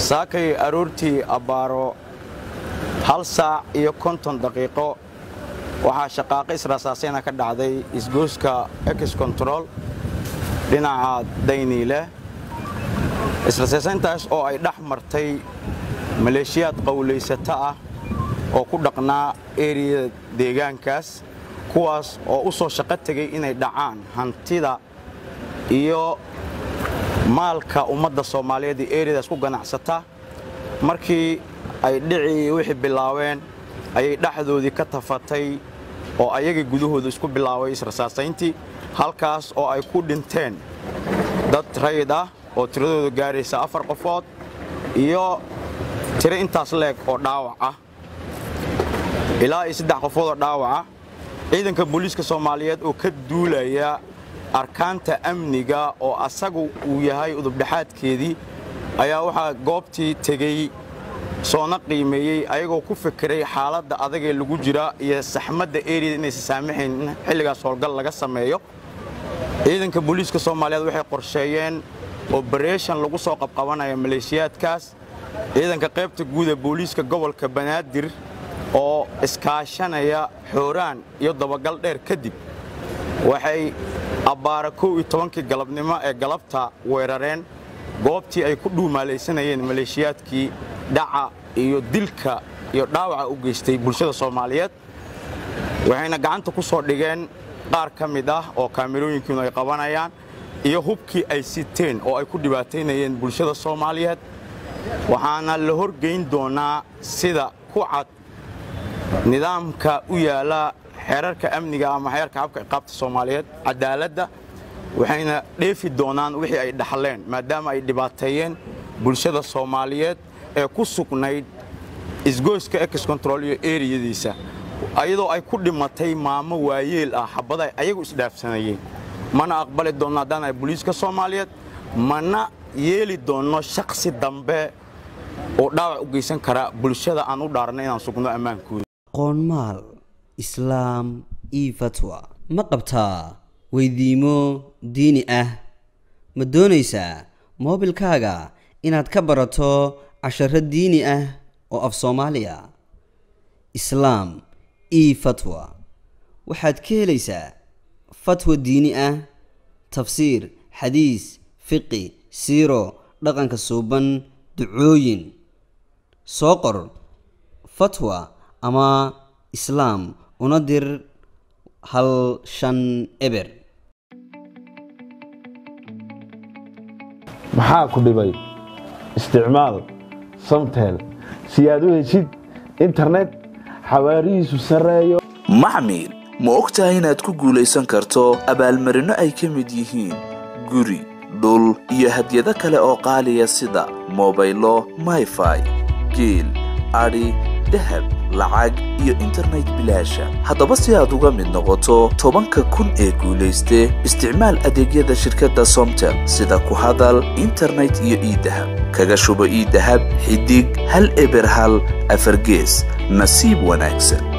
saakay aroortii abbaaro hal saac iyo konton daqiiqo waxaa shaqaaqo israasaasayna ka dhacday isgooska ex control dhinaca dayniile israsaasayntaas oo ay dhex martay maleeshiyaad qowlaysato ah oo ku dhaqnaa eriyada deegaankaas kuwaas oo u soo shaqo tegay inay dhacaan hantida iyo maalka ummadda soomaaliyeed ee eriyadaas ku ganacsata markii ay dhicii wixii bilaabeen ayay dhexdoodii ka tafatay oo ayagii gudahooda isku bilaabay israsaasayntii halkaas oo ay ku dhinteen dad rayid ah oo tiradooda gaaraysa afar qofood iyo tiro intaas leeg oo dhaawac ah ilaa iyo saddex qofood oo dhaawaca ciidanka booliiska soomaaliyeed oo ka duulaya arkaanta amniga oo asagu uu yahay udubdhexaadkeedii ayaa waxaa goobtii tegey soona qiimeeyey ayagoo ku fikiray xaaladda adagee lagu jira iyo saxmadda eriyada inaysan saamaxayn in xilligaas howlgal laga sameeyo ciidanka booliiska soomaaliyeed waxay qorsheeyeen obareeshan lagu soo qabqabanaya maleeshiyaadkaas ciidanka qaybta guud ee booliiska gobolka banaadir oo iskaashanaya xooraan iyo dabagal dheer kadib waxay abbaara kow iyo tobankii galabnimo ee galabta weerareen goobtii ay ku dhuumaalaysanayeen maleeshiyaadkii dhaca iyo dilka iyo dhaawaca u geystay bulshada soomaaliyeed waxayna gacanta ku soo dhigeen qaar ka mid ah oo kaamirooyinkiinu ay qabanayaan iyo hubkii ay siteen oo ay ku dhibaataynayeen bulshada soomaaliyeed waxaana la horgeyn doonaa sida ku cad nidaamka u yaala xeerarka amniga ama xeerka habka iqaabta soomaaliyeed cadaaladda waxayna dheefi doonaan wixii ay dhaxleen maadaama ay dhibaateeyeen bulshada soomaaliyeed ee ku sugnayd isgoyska ex control iyo eriyadiisa ayadoo ay ku dhimatay maamo waayeel ah xabada ayagu isdhaafsanayeen mana aqbali doonno haddaan ay booliiska soomaaliyeed mana yeeli doonno shaksi dambe oo dhaawac u geysan kara bulshada aan u dhaarna inaan sugno ammaankooda qoonmaal islaam io fatwa ma qabtaa weydiimo diini ah ma doonaysaa moobilkaaga inaad ka barato casharo diini ah oo af soomaaliya islaam io fatwa waxaad ka helaysaa fatwa diini ah tafsiir xadiis fiqi siiro dhaqanka suuban ducooyin soo qor fatwa ama islaam una dir hal shan eber maxaa ku dhibay isticmaal samtel si aad u heshid internet xawaarihiisu sarreeyo maxmil ma og tahay inaad ku guulaysan karto abaalmarinno ay ka mid yihiin guri dhul iyo hadyado kale oo qaaliya sida mobaylo mayfai geel adhi dahab lacag iyo internet bilaasha haddaba si aad uga mid noqoto tobanka kun ee guulayste isticmaal adeegyada shirkadda somtel sida ku hadal internet iyo iidahab kaga shubo iidahab xidig hal eber hal afargees nasiib wanaagsan